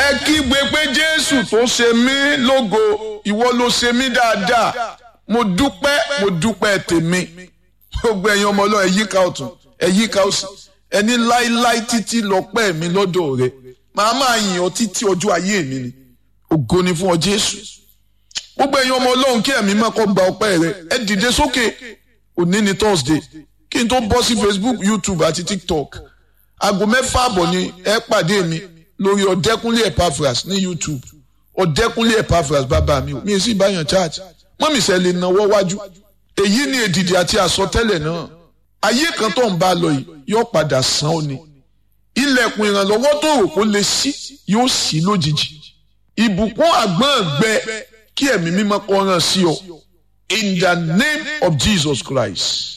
ẹ kígbe pé jésù tó ṣe mí lógo ìwọ ló ṣe mí dáadáa mo dúpẹ́ mo dúpẹ́ tèmi gbogbo ẹ̀yin ọmọ ọlọ́run ẹ yíká ọ̀tún ẹ yíká òsì ẹni láíláí títí lọ́pẹ́ mi lọ́dọ̀ rẹ màá máa yìn ọ́ títí ọjọ́ ayé mi ni ògo ni fún ọ jésù gbogbo ẹ̀yin ọmọ ọlọ́run kí ẹ̀mí má kọ́ gba ọpẹ́ rẹ ẹ dìde sókè òní ni thursday kí n tó bọ́ sí facebook youtube àti tiktok aago mẹ́fà àbọ̀ ni ẹ pàdé mi lórí ọ̀dẹ́kúnlé epaphras ní youtube ọ̀dẹ́kúnlé epaphras bàbá mi ò mi ì sì báyàn church mọ́mí sẹ́ lè náwó wájú èyí ni èdìdì àti àsọtẹ́lẹ̀ náà ayé kan tó ń bá lọ yìí yóò padà sàn ó ni ilẹ̀kùn ìrànlọ́wọ́ tó rò kó lè ṣí yóò ṣí lójijì ìbùkún àgbọ̀n gbẹ kí ẹ̀mí mímọ́ kó ràn sí ọ in the name of Jesus Christ